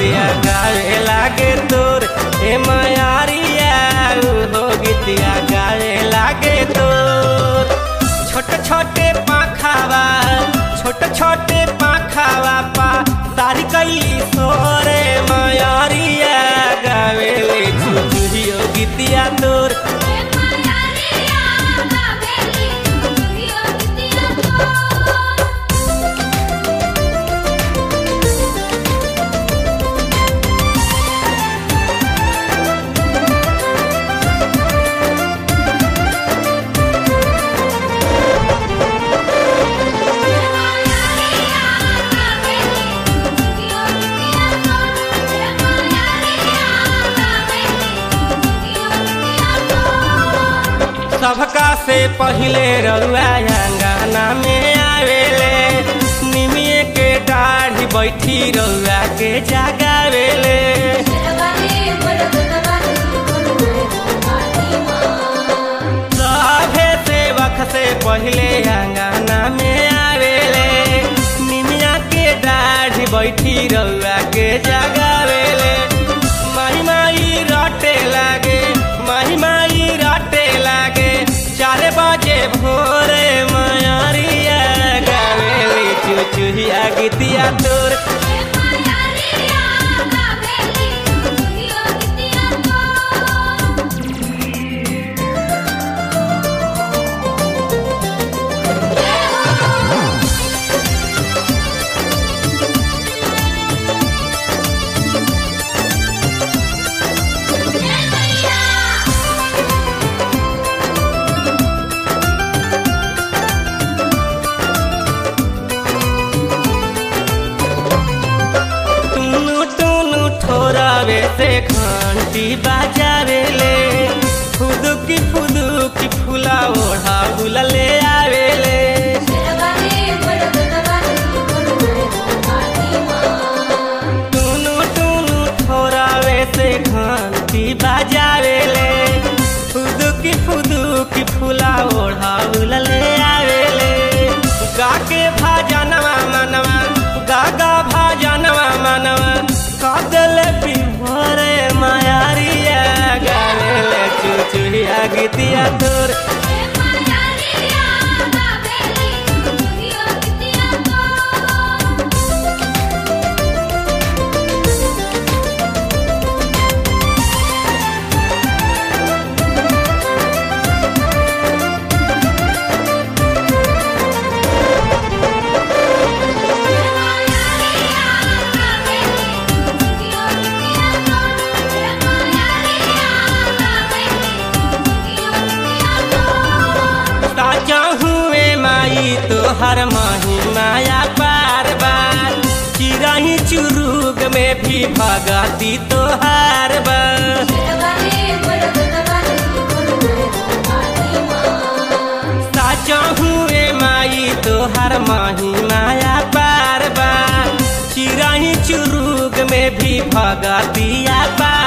गीतिया गावे लागे तोर हे मायारिया हो गीतिया गावे लागे तोर छोटे छोटे पाखावा छोटे छोटे पाखावा पा तारी कैली सोरे मायारिया गावे ले चुचुहियो गीतिया तोर हे मायारिया गावेली चुचुहियो गीतिया तोर सबका से पहिले रउआ अंगना में आवेले निमिए के दाढ़ी बैठी रउआ के जगावेले सभे सेवक से पहिले अंगना में आवेले निमिया के दाढ़ी बैठी रउआ के जगावेले माही माई रटे लागे माही माई रटे लागे चार बजे भोरे मायारिया गावेली चुचुहिया गीतिया तोर टुनु टुनु ठोरावे से घंटी बाजावेले फुदुकी फुदुकी फुला ओढ़ा बुलले आवेले टुनु टुनु ठोरावे से घंटी बाजावेले फुदुकी फुदुकी फुला ओढ़ा बुलले आवेले गाके भाजनवा मनवा गागा भाजनवा मनवा कादल बिभोरे मायारिया गावेले चुचुहिया गीतिया तोर ताजा हुए माई तो हर माही माया बार बार चिराही चुरुग में भी भगती तो हर बार साचा हुए माई तो हर माही माया बार बार चिराही चुरुग में भी भगतिया बार